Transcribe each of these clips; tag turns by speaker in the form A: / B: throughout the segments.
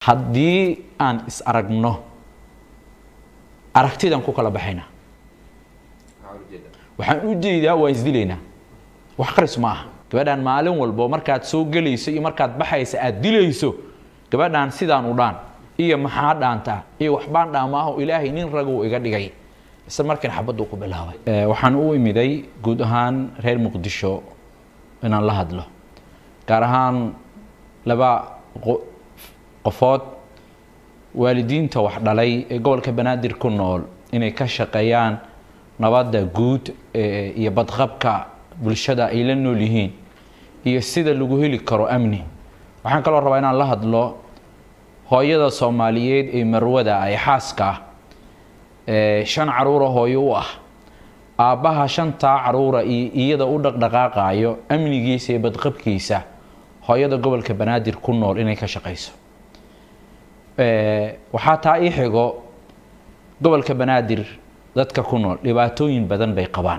A: haddii aan is aragno aragtidan ku kala baxayna waxaan u jeedaa waa isdilaynaa wax qaris ma aha gabadhaan maalin walbo markaad soo gelayso iyo markaad baxaysa aad dilayso gabadhaan sidaan u dhaan iyo maxaa dhaantaa iyo waxbaan dhaamaaho ilaahay nin raguu iga dhigay isla markiina xabaduu ku bilaabay waxaan u imiday guud ahaan reer muqdisho inaan la hadlo gaar ahaan laba qofood waalidiinta wax dhalay ee gobolka banaadir ku nool inay ka shaqeeyaan nabadda guud iyo badqabka bulshada ay la nool yihiin iyo sida lagu heli karo amni waxaan kaloo rabaa inaan la hadlo hooyada soomaaliyeed ee marwada ee xaaska ah ee shan caruura hooyo u ah aabbaha shantaa caruura iyo iyada u dhaqdhaqaaqayo amnigiisa iyo badqabkiisa hooyada gobolka banaadir ku nool inay ka shaqayso waxaa taa ii xigo gobolka banaadir dadka ku nool dhibaatooyin badan bay qabaan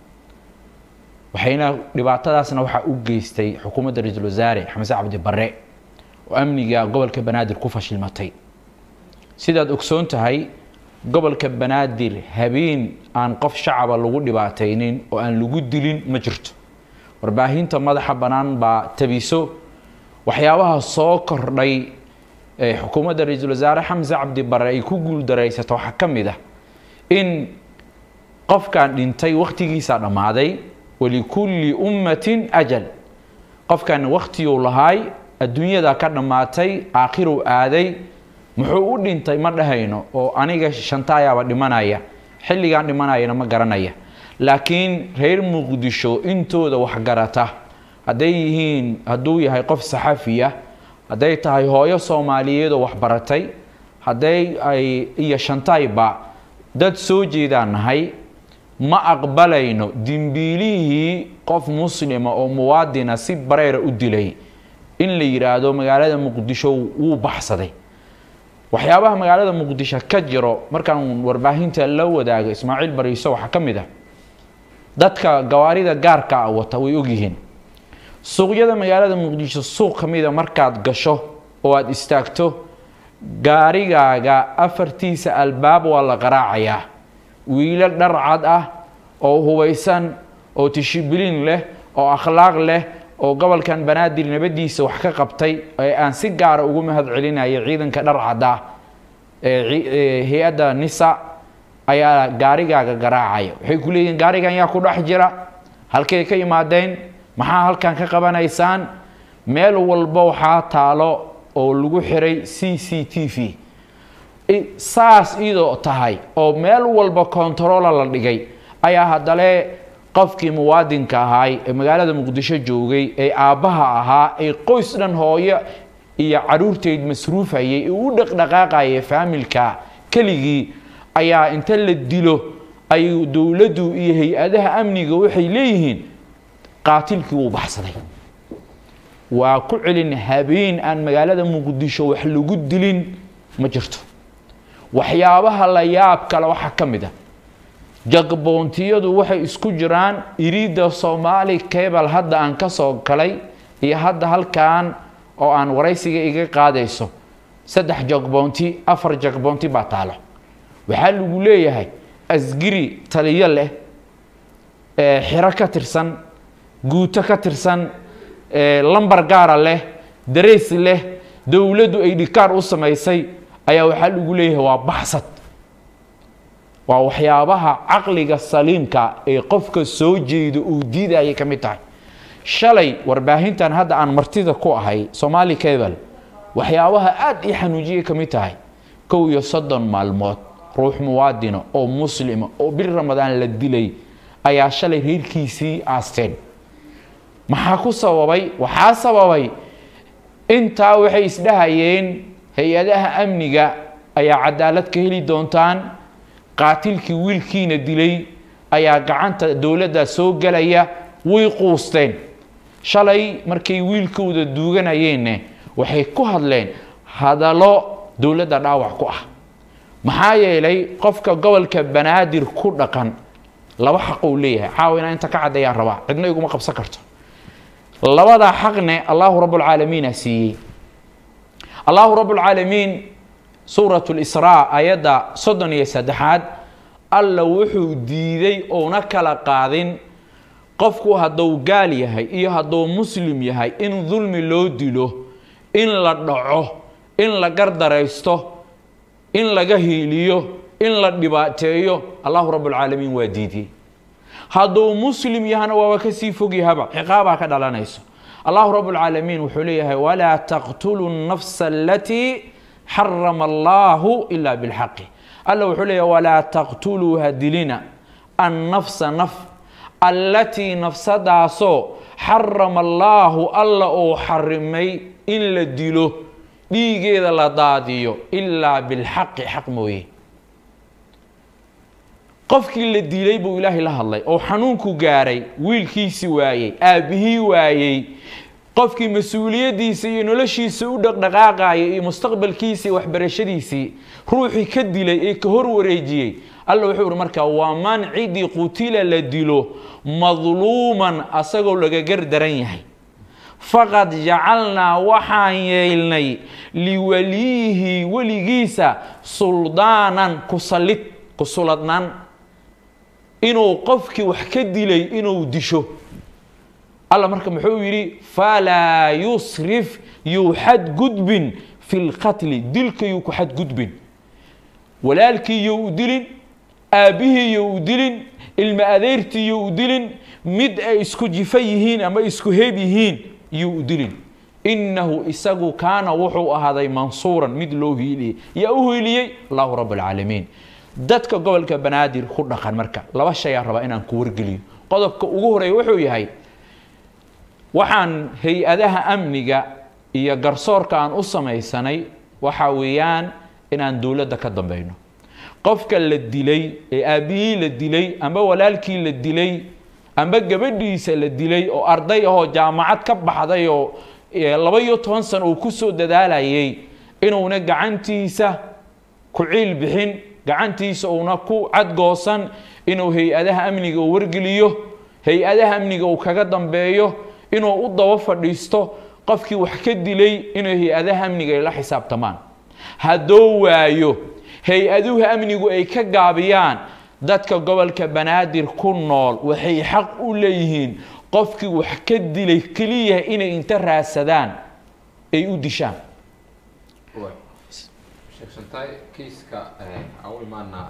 A: waxayna dhibaatadaasna waxaa u geystay xukuumadda ra-iisul wasaare xamse cabdi barre oo amniga gobolka banaadir ku fashilmatay sidaad ogsoon tahay gobolka banaadir habeen aan qof shacaba lagu dhibaataynin oo aan lagu dilin ma jirto warbaahinta madaxa bannaan baa tabiso waxyaabaha soo kordhay ee xukuumadda ra-iisul wasaare xamse cabdi barre ay ku guuldaraysato waxaa ka mid ah in qofkan dhintay wakhtigiisaa dhammaaday walikulli ummatin ajal qofkan wakhtiyuu lahaay adduunyada ka dhammaatay aakhiruu aaday muxuu u dhintay ma dhahayno oo aniga shantaayaaba dhimanaya xilligan dhimanayana ma garanaya laakiin reer muqdisho intooda waxgarata hadday yihiin hadduu yahay qof saxafiya hadday tahay hooyo soomaaliyeed oo waxbaratay hadday ay iyo shantayba dad soo jeedaan nahay ma aqbalayno dimbiilihii qof muslima oo muwaadina si bareera u dilay in la yidhaahdo magaalada muqdisho wuu baxsaday waxyaabaha magaalada muqdisho ka jiro markaan warbaahinta la wadaago ismaaciil bariiso waxaa ka mid ah dadka gawaarida gaarka a wata way ogyihiin suuqyada magaalada muqdisho suuq ka mida markaad gasho oo aada istaagto gaarigaaga afartiisa albaab waa la qaraacayaa wiilo dhar cad ah oo hubaysan oo tishibilin leh oo akhlaaq leh oo gobolkan banaadir nabadiisa wax ka qabtay ee aan si gaara ugu mahad celinayo ciidanka dhar cadda ee hay-adda nisa ayaa gaarigaaga garaacaya waxay ku leeyihiin gaarigan yaa ku dhex jira halkay ka imaadeen maxaa halkan ka qabanaysaan meel walba waxaa taalo oo lagu xiray c c t v saas iyadoo tahay oo meel walba kontarola la dhigay ayaa haddale qofkii muwaadinka ahaay ee magaalada muqdisho joogay ee aabbaha ahaa ee qoys dhan hooyo iyo caruurteyd masruufayay ee u dhaqdhaqaaqaya faamilka keligii ayaa inta la dilo ay dowladdu iyo hay-adaha amniga waxay leeyihiin qaatilkii wuu baxsaday waa ku celin habeen aan magaalada muqdisho wax lagu dilin ma jirto waxyaabaha la yaab kale waxaa ka mid ah jagboontiyadu waxay isku jiraan iriidda soomaali cable hadda aan ka soo galay iyo hadda halkan oo aan waraysiga iga qaadayso saddex jagboonti afar jagboonti baa taalo waxaa lagu leeyahay asgiri taliyo leh xiro ka tirsan guuto ka tirsan lambar gaara leh dareys leh dowladdu ay dhikaar u samaysay ayaa waxaa lagu leeyahay waa baxsad waa waxyaabaha caqliga saliimka ee qofka soo jeeda uu diidayay ka mid tahay shalay warbaahintan hadda aan martida ku ahay somaali cable waxyaabaha aada ii xanuujiyay ka mid tahay kow iyo soddon maalmood ruux muwaadina oo muslima oo bil ramadaan la dilay ayaa shalay reerkiisii aasteen maxaa ku sababay waxaa sababay intaa waxay isdhahayeen hay-adaha amniga ayaa cadaalad ka heli doontaan qaatilkii wiilkiina dilay ayaa gacanta dowladda soo gelaya way quusteen shalay markay wiilkooda duuganayeenna waxay ku hadleen hadallo dowladda dhaawac ku ah maxaa yeelay qofka gobolka banaadir ku dhaqan laba xaqou leeyahay caawa inaa inta ka caddeeyaan rabaa cidna iguma qabsan karto labadaa xaqne allahu rabbulcaalamiina siiyey allahu rab اlcaalamiin suuraة اlisraa ayadda soddon iyo saddexaad alla wuxuu diiday ouna kala qaadin qofku hadduu gaal yahay iyo hadduu muslim yahay in dulmi loo dilo in la dhaco in la gardaraysto in laga hiiliyo in la dhibaateeyo allahu rab اlcaalamiin waa diidiyey hadduu muslim yahana waaba kasii fogyahaba ciqaabaa ka dhalanayso allahu rab اlcaalamiin wuxuu leeyahay walaa taqtuluu الnafsa alatii xarama allahu ila bilxaqi alla wuxuu leeyahay walaa taqtuluu hadilina annafsa naf allatii nafsadaasoo xarama allaahu alla uu xarimay in la dilo dhiigeeda la daadiyo ilaa bilxaqi xaq mooye qofkii la dilay buu ilaahay la hadlay oo xanuunku gaaray wiilkiisi waayey aabbihii waayey qofkii mas-uuliyaddiisa iyo noloshiisa u dhaqdhaqaaqaya iyo mustaqbalkiisa iyo waxbarashadiisii ruuxii ka dilay ee ka hor wareejiyey alla wuxuu ihi markaa waa man cidii qutila la dilo madluuman asagoo laga gardaran yahay faqad jacalnaa waxaan yeelnay liwaliyihi weligiisa suldaanan kusallid kusuladnaan inuu qofkii wax ka dilay inuu disho alla marka muxuu yidhi falaa yusrif yuu xadgudbin fi lqatli dilka yuu ku xadgudbin walaalkii you u dilin aabbihii you u dilin ilma adeertii you u dilin mid ay isku jifa yihiin ama isku heeb yihiin yuu u dilin innahu isagu kaana wuxuu ahaaday mansuuran mid loo hiiliyey yaa u hiiliyey allahu rab alcaalamiin dadka gobolka banaadir ku dhaqan marka laba shayaa rabaa inaan ku wargeliyo qodobka ugu horeeya wuxuu yahay waxaan hay-adaha amniga iyo garsoorka aan u samaysanay waxa weeyaan inaan dowladda ka dambeyno qofka la dilay ee aabbihii la dilay amba walaalkii la dilay amba gabadhiisa la dilay oo arday ahoo jaamacad ka baxday oo laba iyo toban sano uu ku soo dadaalayay inuuna gacantiisa ku ciil bixin gacantiisa uuna ku cadgoosan inuu hay-adaha amniga uu wargeliyo hay-adaha amniga uu kaga dambeeyo inuu u daba fadhiisto qofkii wax ka dilay inuu hay-adaha amniga ay la xisaabtamaan hadduu waayo hay-aduhu amnigu ay ka gaabiyaan dadka gobolka banaadir ku nool waxay xaq u leeyihiin qofkii wax ka dilay keliya inay inta raadsadaan ay u dishaan
B: kiiska aan u imaana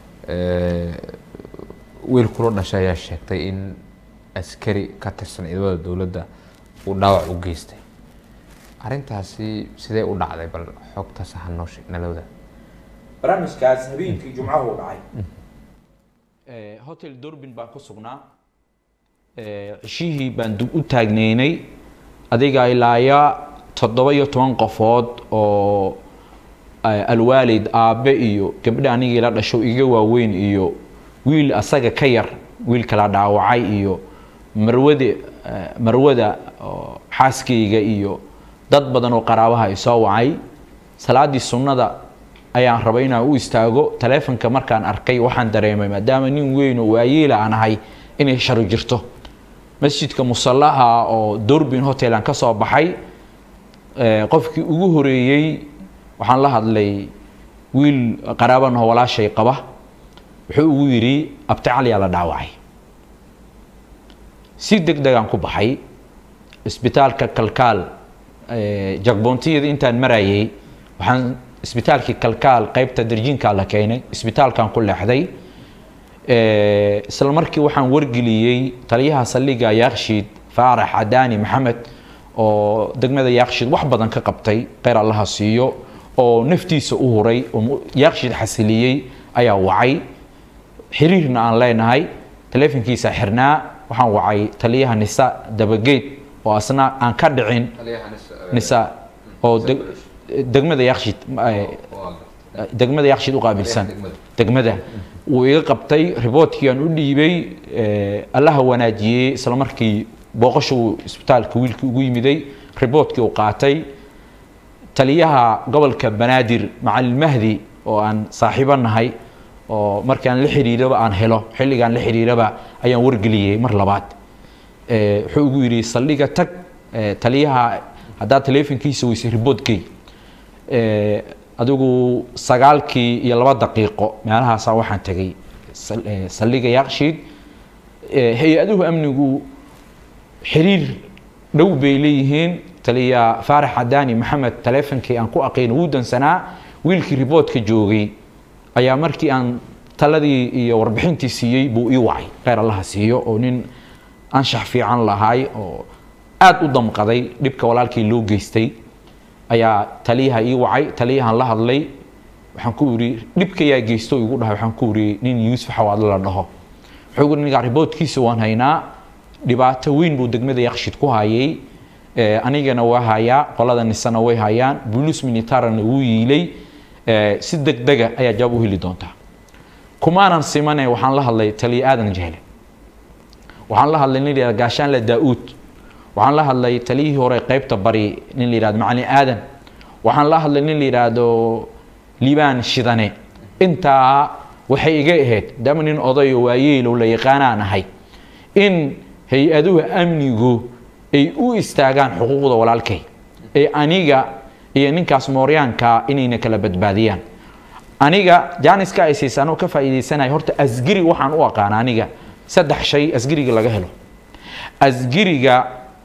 B: wiil kula dhashay ayaa sheegtay in askari ka tirsan ciidamada dowladda uu dhaawac u geystay arrintaasi sidee u dhacday bal xogtaas ha noo sheeg nalowda
A: barnaamijkaas habeenkii jumcahu u dhacay hotel durbin baan ku sugnaa cishihii baan u taagneynay adiga ilaaya toddoba iyo toban qofood oo alwaalid aabe iyo gabdha anigii la dhasho iga waaweyn iyo wiil asaga ka yar wiilka la dhaawacay iyo marwade marwada xaaskayga iyo dad badan oo qaraabaha i soo wacay salaaddii sunnada ayaan rabay inaan u istaago taleefonka markaan arkay waxaan dareemay maadaama nin weyn oo waayeela aan ahay inay sharu jirto masjidka musallaha oo durbin hotel aan ka soo baxay qofkii ugu horeeyey waxaan la hadlay wiil qaraabanahoo walaashay qaba wuxuu ugu yidhi abtacalyaa la dhaawacay si deg degaan ku baxay isbitaalka kalkaal jagboontiyada intaan marayay waxaan isbitaalkii kalkaal qaybta darjiinkaa la keenay isbitaalkan ku leexday isla markii waxaan wargeliyey taliyaha saldhiga yaakshiid faarax cadaani maxamed oo degmada yaakshiid wax badan ka qabtay kheyr allaha siiyo oo naftiisa u huray oo yaakshiid xasiliyey ayaa wacay xiriirna aan leenahay taleefonkiisa xirnaa waxaan wacay taliyaha nisa dabageed oo asna aan ka dhicin nisa oo degmada yaakshiid degmada yaakshiid u qaabilsan degmada wuu iga qabtay riboortkii aan u dhiibay allaha wanaajiyey isla markii booqasha uu isbitaalka wiilkii ugu yimiday riboortkii uu qaatay taliyaha gobolka banaadir macalin mahdi oo aan saaxiibo nahay oo markaan la xiriiraba aan helo xilligaan la xiriiraba ayaan wargeliyey mar labaad wuxuu ugu yidhi saldhiga tag taliyaha haddaad taleefonkiisa weysay riboodkey Eh, adigu sagaalkii iyo laba daqiiqo meelahaasa waxaan tegay sal- eh, saldhigga yaaqshiid Eh, hay-aduhu amnigu xiriir dhow bay leeyihiin taliya faarax cadaani maxamed taleefonkii aan ku aqayn wuu dansanaa wiilkii riboodka joogay ayaa markii aan taladii iyo warbixintii siiyey buu ii wacay kheyr allaha siiyo oo nin anshax fiican lahaay oo aad u damqaday dhibka walaalkii loo geystay ayaa taliyaha ii wacay taliyahan la hadlay waxaan ku iri dhibkayaa geysto igu dhahay waxaan ku iri nin yuusuf xawaadle la dhaho wuxuu iri ninkaa riboodkiisa waan haynaa dhibaato weyn buu degmada yaqshid ku hayay Eh, anigana waa hayaa qolada nisana way hayaan bulus militarana wuu yiilay Eh, si degdega ayaa jawaab u heli doontaa kumaanan simane waxaan la hadlay taliya aadan jehle waxaan la hadlay nin la yihahdo gaashaanle daa-uud waxaan la hadlay taliyihii hore qeybta bari nin la yihahdo macalin aadan waxaan la hadlay nin la yidhaahdo liibaan shidane intaa waxay iga ahayd dama nin odayo waayeelow la yaqaanaan ahay in hay-aduhu amnigu ay u istaagaan xuquuqda walaalkay ee aniga iyo ninkaas mooryaanka inayna kala badbaadiyaan aniga jaaniska ay siisaan oo ka faa'iidaysanaya horta asgiri waxaan u aqaana aniga saddex shay asgiriga laga helo asgiriga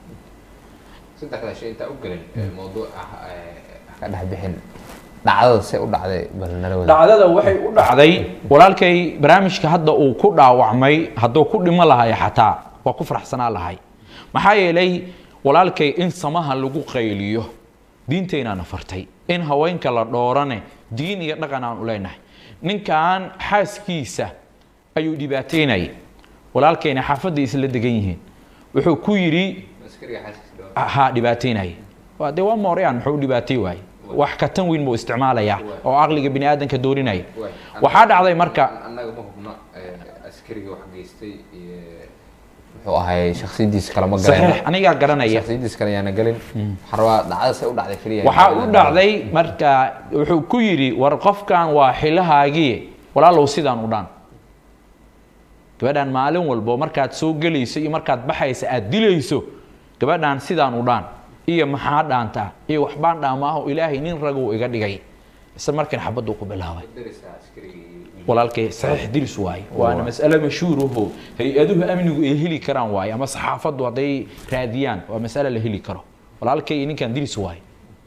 B: saddexdaa shay intaa u gelin mawduuca ka dhex bixin dhacdada se u dhacday bal nala wada
A: dhacdada waxay u dhacday walaalkay barnaamijka hadda uu ku dhaawacmay hadduu ku dhimo lahay xataa waa ku faraxsanaa lahay maxaa yeelay walaalkay in samaha lagu qayliyo diintaynaana fartay in haweenka la dhoorane diin iyo dhaqan aan u leenahay ninkan xaaskiisa ayuu dhibaateynayay walaalkayna xaafadda isla degan yihiin wuxuu ku yidhi
B: askariga xaaskiisa dhawa
A: ha dhibaateynaya waa dee waa mooryaan muxuu u dhibaatay waaye wax ka tan weyn buu isticmaalayaa oo caqliga bini aadanka doorinaya waxaa dhacday marka
B: annaga ma hubno askariga wax geystay iyo muxuu ahay shaksiyadiisa kale ma
A: saxiix
B: galeen
A: anigaa garanaya
B: shaksiyadiisa kale yaana gelin waxaan rabaa dhacdada se u dhacday keliya
A: waxaa u dhacday marka wuxuu ku yidhi war qofkan waa xilahaagii walaalow sidaan u dhaan gabadhan maalin walbo markaad soo gelayso iyo markaad baxaysa aad dilayso gabadhan sidaan u dhaan iyo maxaa dhaantaa iyo waxbaan dhaamaaho ilaahay nin raguu iga dhigay isla markiina xabaduu ku bilaabay walaalkay saxiix diris waaye waana mas'ale mashhuuraho hay-aduhu amnigu ay heli karaan waaye ama saxaafaddu hadday raadiyaan waa mas'ale la heli karo walaalkay ninkan diris waaye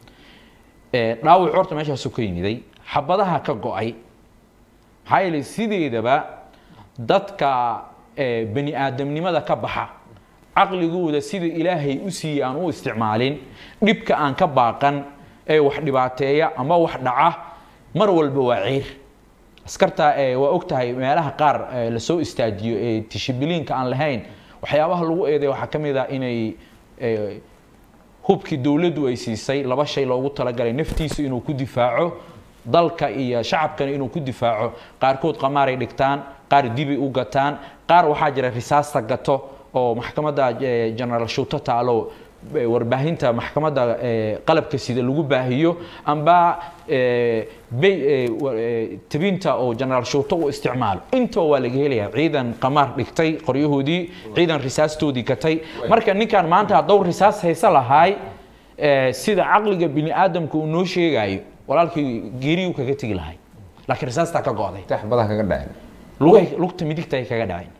A: Eh, dhaawac horta meeshaasu ka yimiday xabadaha ka go-ay maxaa yeelay sideedaba dadka eh, bani aadamnimada ka baxa caqligooda sida ilaahay u siiyey aan u isticmaalin dhibka aan ka baaqan ee wax dhibaateeya ama wax dhaca mar walba waa ciir askarta eh, waa og tahay meelaha qaar eh, lasoo istaajiyo ee tishibiliinka aan lahayn waxyaabaha lagu eeday waxaa ka mid ah inay eh, hubkii dowladdu ay siisay laba shay loogu talagalay naftiisu inuu ku difaaco dalka iyo shacabkana inuu ku difaaco qaarkood qamaaray dhigtaan qaar dibay u gataan qaar waxaa jira risaasta gato oo maxkamadda eh, generaal shuuto taalo eh, warbaahinta maxkamadda eh, qalabka sida lagu baahiyo amba eh, bay- eh, wa- eh, tabinta oo generaal shuuto u isticmaalo intoo waa laga helaya ciidan qamaar dhigtay qoryahoodii ciidan risaastoodii gatay marka ninkan maanta hadduu risaas haysa lahaay eh, sida caqliga bini aadamka uu noo sheegayo walaalkii geeriyuu kaga tegi lahay laakiin risaastaa ka go'day
B: tax badan kaga dhaceen
A: lugay lugta midigta ay kaga dhaceen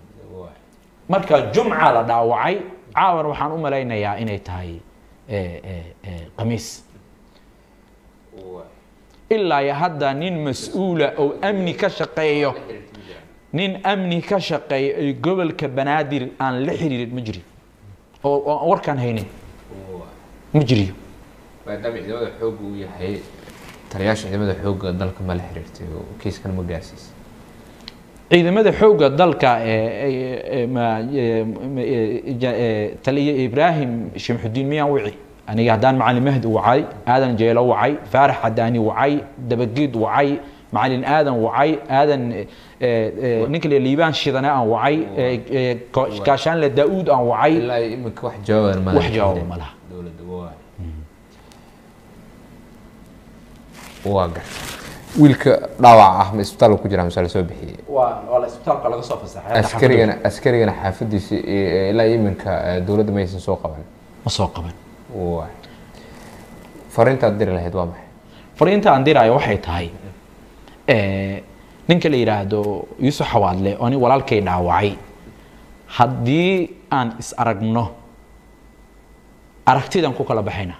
A: marka jumca la dhaawacay caawan waxaan u malaynayaa inay tahay eh, eh, eh, khamiis ilaa iyo hadda nin mas-uula oo amni ka shaqeeyo nin amni ka shaqeeyo ee gobolka banaadir aan la xiriirin ma jiri oo oo aan warkaan haynin ma jiriyo
B: maadaama ciidamada xoogga uu yahay taliyaasha ciidamada xoogga dalka ma la xiriirtay oo kiiskan ma gaarsiisay
A: ciidamada xoogga dalka ee- ee- ee ma- ee- ma- ee- ja- ee, taliya ibraahim shimxudiin miyaan wici aniga haddaan macalin mahdi wacay aadan jeelo wacay faarax cadaani wacay dabageed wacay macalin aadan wacay aadan ee, ee, ninka la liibaan shidane aan wacay ee, ee, ko- gaashaanle daa-uud aan wacay
B: ilaa iyo iminka wax jawaaban ma
A: wax jawaaba ma laha
B: dowladda waa waa gar wiilka dhaawac ah ma isbitaal ku jira mise la soo bixiyey
A: waa waa la isbitaalka laga soo fasaxay
B: askarigana askarigana xaafadiisa iyo- ilaa iyo iminka eh, dowladda maysan soo qaban
A: ma soo qaban
B: waa fariintaad diri lahayd waa maxay
A: fariinta aan diraayo waxay tahay eh, ninka la yidhaahdo yuusuf xawaadle oo nin walaalkay dhaawacay haddii aan is aragno aragtidaan ku kala baxayna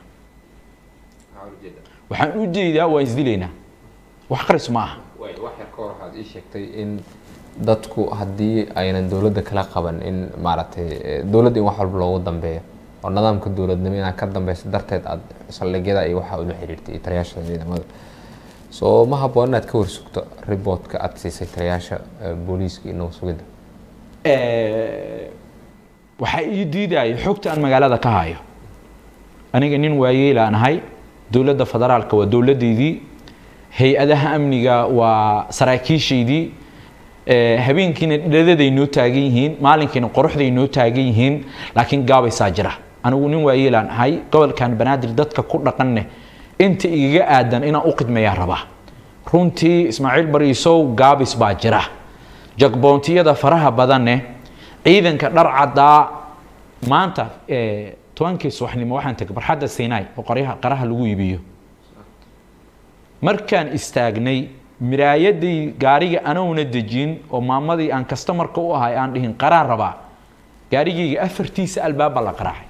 A: waxaan u jeedaa waan isdilaynaa wax qaris ma aha
B: wax yar ka hor waxaad ii sheegtay in dadku haddii aynan dowladda kala qaban in maaragtay eh, dowladda in wax walba loogu dambeeyo oo nidaamka dowladnimo inaad ka dambeyso darteed aad saldhigyada iyo waxa ula xiriirtay iyo taliyaasha ciidamada so ma habboon inaad ka warsugto riboodka aad siisay taliyaasha eh, booliiska iyo nabad sugidda
A: Eh, waxaa ii diidaya xogta aan magaalada ka hayo aniga nin waayeelaan ahay dowladda federaalka waa dowladdeydii hay-adaha amniga waa saraakiishaydii Eh, habeenkiina dhadaday noo taagan yihiin maalinkiina qoraxday noo taagan yihiin laakiin gaabaysaa jira anigu nin waayeelaan ahay gobolkan banaadir dadka ku dhaqanne inta igaga aadan inaan u qidmeeyaa rabaa runtii ismaaciil bariisow gaabis baa jira jagboontiyada faraha badanne ciidanka dhar caddaa maanta eh, tobankii subaxnimo waxaan tegay barxadda sinai oo qoryaha qaraha lagu iibiyo markaan istaagnay miraayadii gaariga anouna dejin oo maamadii aan kastamarka u ahay aan dhihin qaraan rabaa gaarigayga afartiisa albaaba la qaraacay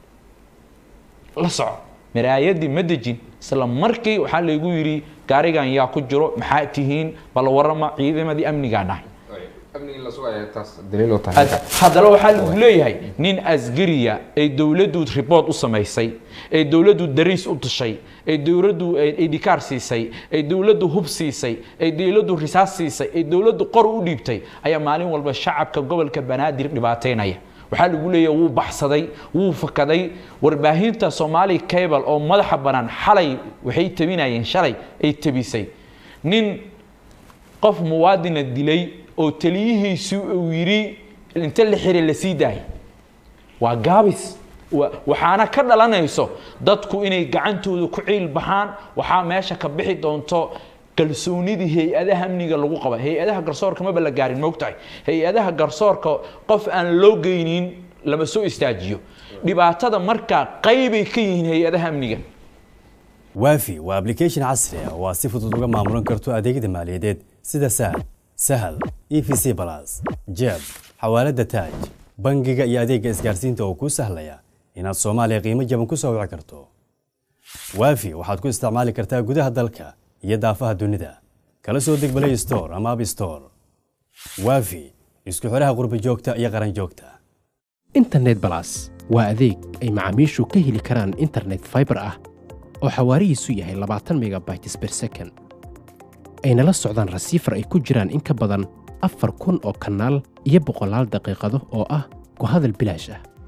A: la soco miraayadii ma dejin isla markii waxaa laygu yidhi gaarigan yaa ku jiro maxaa tihiin bal warama ciidamadii amnigaa nahay
B: amnigii la sugaya taas daliil u tahay
A: haddana waxaa lagu leeyahay nin asgariya ee dowladdu ribood u samaysay ee dowladdu dariis u tushay ee dowladdu idhikaar siisay ee dowladdu hub siisay ee dowladdu risaas siisay ee dowladdu qor u dhiibtay ayaa maalin walba shacabka gobolka banaadir dhibaateynaya waxaa lagu leeyahay wuu baxsaday wuu fakaday warbaahinta soomaali cable oo madaxa banaan xalay waxay tabinayeen shalay ay tabisay nin qof muwaadina dilay oo taliyihiisu uu yidhi inta la xiray la sii daayay waa gaabis wa- waxaana ka dhalanayso dadku inay gacantooda ku ciil baxaan waxaa meesha ka bixi doonto kalsoonidii hay-adaha amniga lagu qaba hay-adaha garsoorka maba la gaarin moogtahay hay-adaha garsoorka qof aan loo geynin lama soo istaajiyo dhibaatada markaa qaybay ka yihiin hay-adaha amniga
C: waafi waa application casri ah oo aad si fudud uga maamulan karto adeegyada maaliyadeed sida sahal sahal e v c balas jeeb xawaalada taaj bangiga iyo adeegga isgaarsiinta oo kuu sahlaya inaad soomaaliya qiimo jaban ku soo wici karto waafi waxaad ku isticmaali kartaa gudaha dalka iyo daafaha dunida kala soo deg play store ama app store waafi isku xidhaha qurba joogta iyo qaran joogta
D: internet balas waa adeeg ay macaamiishu ka heli karaan internet fiber ah oo xawaarihiisu yahay 20 megabytes per second ayna la socdaan rasiifar ay ku jiraan in ka badan afar kun oo kanaal iyo boqolaal daqiiqado oo ah ku hadal bilaash ah